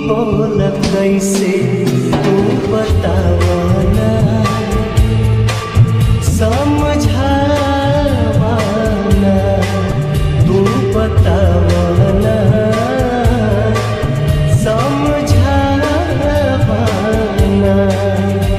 बोल कैसे तू बतावना समझावना तू बतावना समझावना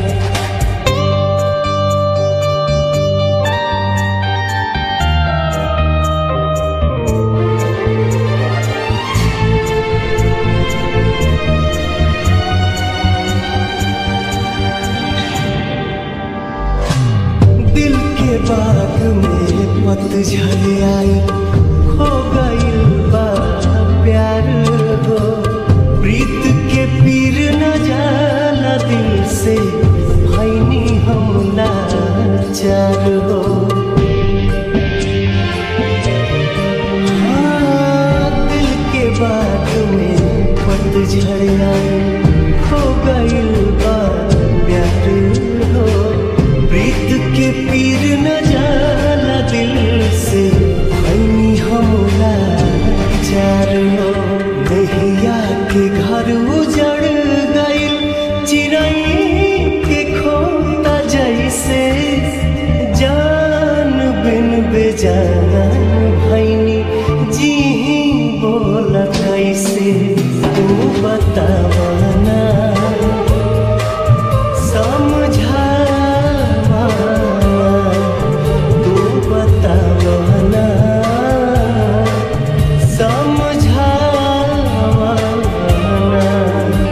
दिल के बाग में पतझड़ आई खो गइल बा प्यार हो प्रीत के पीर न जाला दिल से भैनी हम लाचार हो हाँ, दिल के बाग में पतझड़ आई खो गइल बा प्यार हो प्रीत के पीर न जाला दिल से भैनी हमला चार हो दहिया के घर उजड़ गइल चिड़ै के खोता जैसे जान बिन बेजान भैनी जी बोल कैसे तू बतावना समझावा तू बतावना समझावा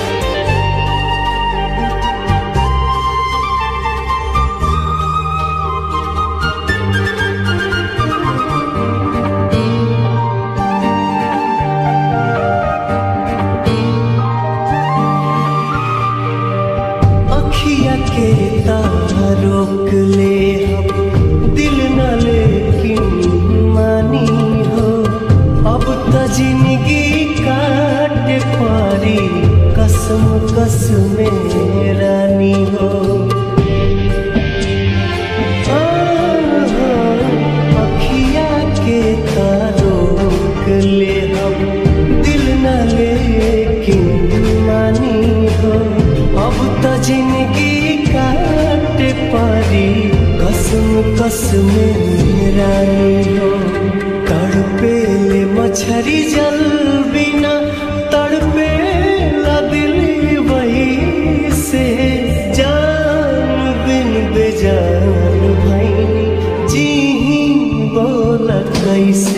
अखिया के तारा रोक ले हम दिल न लेकिन मानी हो अब त जिंदगी काट पारी कसम कसम रानी हो अखिया के तारोक ले हम दिल न लेकिन मानी हो अब त जिंदगी काट पारी कसम कसम रानी हो तड़पे ले मछरी जल बिना तड़पे ला दिल वही से जान बिन बेजान भैनी जी बोल कैसे